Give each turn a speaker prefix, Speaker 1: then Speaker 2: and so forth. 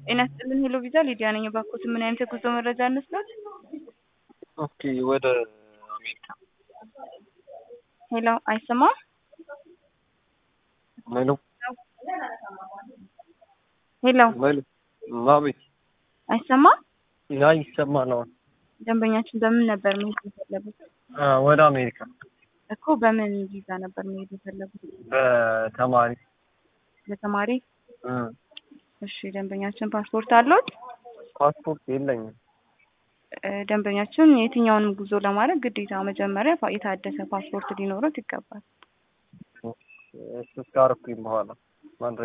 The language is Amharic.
Speaker 1: ጤና ይስጥልን ሄሎ ቪዛ ሊዲያ ነኝ። እባክዎት ምን አይነት የጉዞ መረጃ እንስጠት?
Speaker 2: ኦኬ ወደ አሜሪካ
Speaker 1: ሄሎ አይሰማም?
Speaker 2: ሄሎ
Speaker 1: ሄሎ
Speaker 2: ሄሎ አቤት
Speaker 1: አይሰማም?
Speaker 2: ያ ይሰማል አሁን
Speaker 1: ደንበኛችን በምን ነበር መሄድ የፈለጉት?
Speaker 2: አ ወደ አሜሪካ
Speaker 1: እኮ በምን ቪዛ ነበር መሄድ የፈለጉት?
Speaker 2: በተማሪ
Speaker 1: በተማሪ
Speaker 2: እ
Speaker 1: እሺ ደንበኛችን ፓስፖርት አለዎት?
Speaker 2: ፓስፖርት የለኝም
Speaker 1: እ ደንበኛችን የትኛውንም ጉዞ ለማድረግ ግዴታ መጀመሪያ ፓ- የታደሰ ፓስፖርት ሊኖሩት ይገባል።
Speaker 2: እሱ ካረኩኝ በኋላ ማድረግ